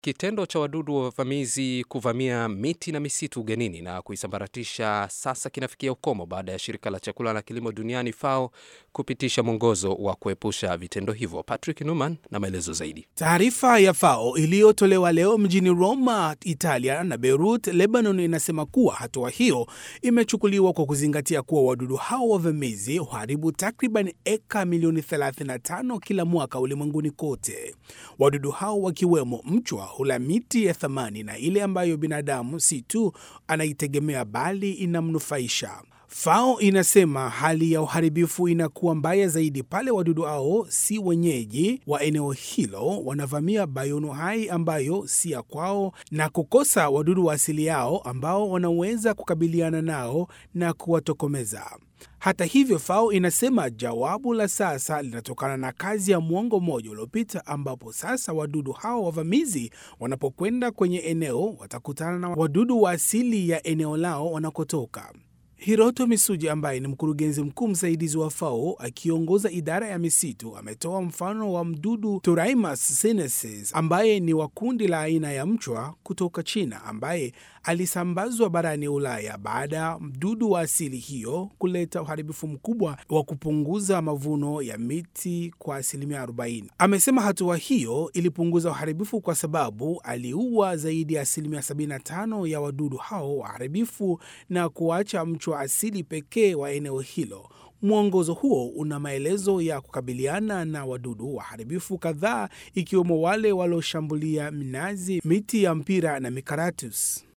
Kitendo cha wadudu wavamizi kuvamia miti na misitu ugenini na kuisambaratisha sasa kinafikia ukomo baada ya shirika la chakula na kilimo duniani FAO kupitisha mwongozo wa kuepusha vitendo hivyo. Patrick Numan na maelezo zaidi. Taarifa ya FAO iliyotolewa leo mjini Roma, Italia na Beirut, Lebanon, inasema kuwa hatua hiyo imechukuliwa kwa kuzingatia kuwa wadudu hao wavamizi huharibu takriban eka milioni 35 kila mwaka ulimwenguni kote. Wadudu hao wakiwemo mchwa hula miti ya thamani na ile ambayo binadamu si tu anaitegemea bali inamnufaisha. FAO inasema hali ya uharibifu inakuwa mbaya zaidi pale wadudu hao si wenyeji wa eneo hilo, wanavamia bayono hai ambayo si ya kwao na kukosa wadudu wa asili yao ambao wanaweza kukabiliana nao na kuwatokomeza. Hata hivyo, FAO inasema jawabu la sasa linatokana na kazi ya mwongo mmoja uliopita, ambapo sasa wadudu hao wavamizi wanapokwenda kwenye eneo watakutana na wadudu wa asili ya eneo lao wanakotoka. Hiroto Misuji ambaye ni mkurugenzi mkuu msaidizi wa FAO akiongoza idara ya misitu ametoa mfano wa mdudu Turaimus sinensis ambaye ni wa kundi la aina ya mchwa kutoka China ambaye alisambazwa barani Ulaya baada ya mdudu wa asili hiyo kuleta uharibifu mkubwa wa kupunguza mavuno ya miti kwa asilimia 40. Amesema hatua hiyo ilipunguza uharibifu kwa sababu aliua zaidi ya asilimia 75 ya wadudu hao waharibifu na kuacha mchwa asili pekee wa eneo hilo. Mwongozo huo una maelezo ya kukabiliana na wadudu waharibifu kadhaa ikiwemo wale walioshambulia minazi, miti ya mpira na mikaratus.